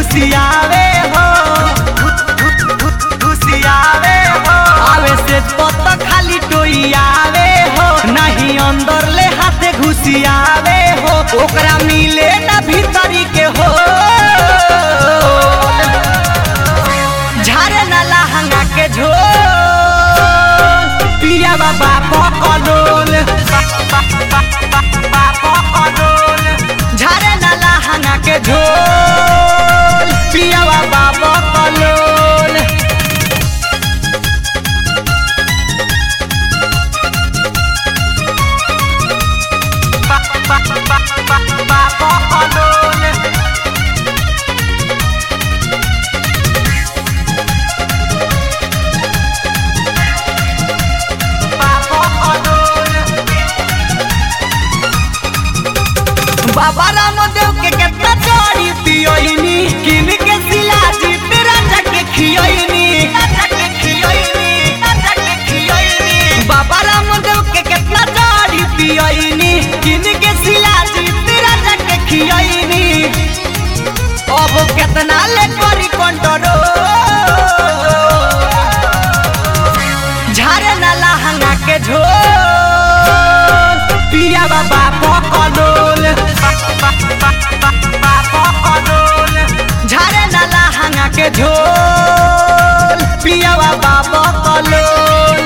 घुसियावे हो घुसियावे हो आवे से पत खाली टोइयावे हो नहीं अंदर ले हाथे घुसियावे हो ओकरा मिले ना भीतरी के हो झारे ना लहंगा के झोल पिया बाबा पकड़ोल झारे ना लहंगा के झोल पिया बाबा पकड़ोल बाबा रामदेव के कितना चोरी पियोइनी किन के सिलाजी पे राजा के खियोइनी राजा के खियोइनी राजा के खियोइनी बाबा रामदेव के कितना चोरी पियोइनी किन के सिलाजी पे राजा के खियोइनी अब कितना ले करी कंट्रोल झारे ना लहंगा के झोल पिया बाबा पकड़ोल झारे ना लहंगा के झोल पिया बाबा पकड़ोल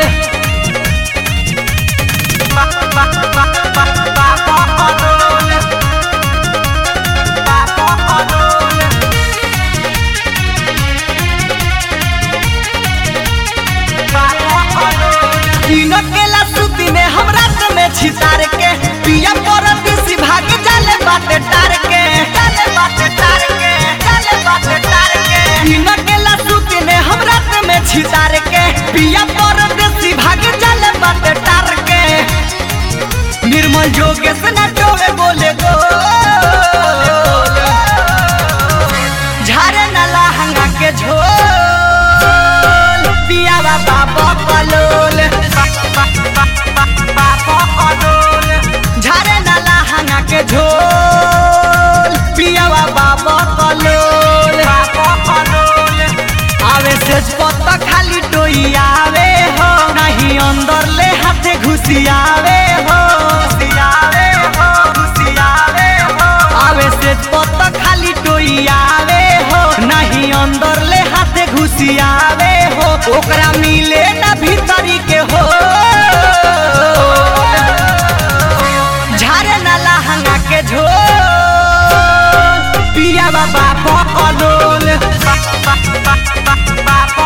तीनों केला सूती में हमरा में छितार के पिया पर दिसी भाग जाले बाटे टार के जाले बाटे टार के जाले बाटे टार के तीनों केला सूती में हमरा में छितार के पिया पर दिसी भाग जाले बाटे टार के निर्मल जोगेश ना टोवे बोले गो झारे ना लहंगा के झोल पिया बाबा पकलोल झारे ना लहंगा के झोल पिया बाबा पकलोल आवे से पत्ता खाली टोइयावे हो नहीं अंदर ले हाथे घुसियावे हो घुसियावे हो घुसियावे हो आवे से पत्ता खाली टोइयावे हो नहीं अंदर ले हाथे घुसियावे हो ओकरा मिले ना भीतरी के हो झारे ना लहंगा के झोल पिया बाबा पकड़ोल